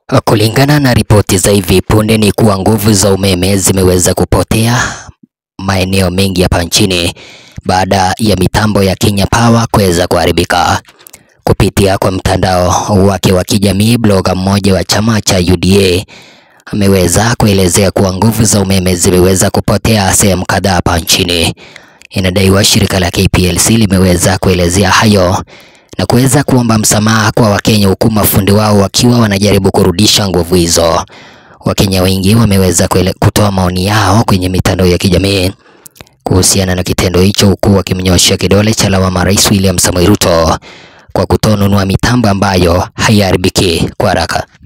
Kulingana na ripoti za hivi punde ni kuwa nguvu za umeme zimeweza kupotea maeneo mengi hapa nchini baada ya mitambo ya Kenya Power kuweza kuharibika. Kupitia kwa mtandao wake wa kijamii, bloga mmoja wa chama cha UDA ameweza kuelezea kuwa nguvu za umeme zimeweza kupotea sehemu kadhaa hapa nchini. Inadaiwa shirika la KPLC limeweza kuelezea hayo na kuweza kuomba msamaha kwa Wakenya huku mafundi wao wakiwa wanajaribu kurudisha nguvu hizo. Wakenya wengi wameweza kutoa maoni yao kwenye mitandao ya kijamii kuhusiana na kitendo hicho, huku wakimnyoshea kidole cha lawama Rais William Samoei Ruto kwa kutonunua mitambo ambayo haiharibiki kwa haraka.